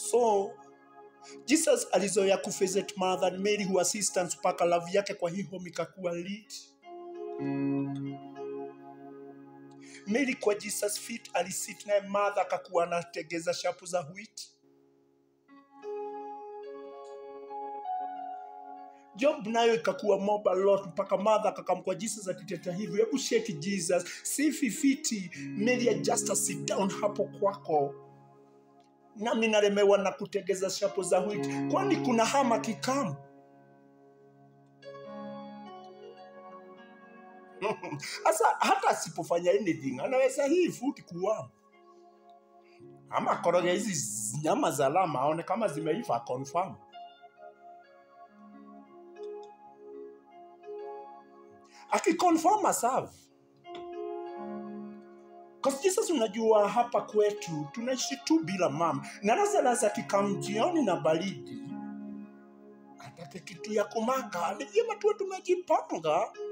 so jesus alizoea kuvisit mother and mary who assistance mpaka love yake kwa hii home ikakuwa lit mary kwa jesus feet alisit naye mother akakuwa anategeza shapu za wheat job nayo ikakuwa mob a lot mpaka mother akakamkwa jesus akiteta hivyo hebu shake jesus si fifiti mary just sit down hapo kwako nami nalemewa na kutegeza shapo za wheat kwani kuna hama kikamu sasa hata asipofanya anything anaweza hii futi kuwa ama koroge hizi nyama za lama aone kama zimeiva confirm akiconfirm aserve Cause Jesus unajua hapa kwetu tunaishi tu bila mama na Lazarus akikam jioni na baridi atake kitu ya kumaka ni vyema tuwe tumejipanga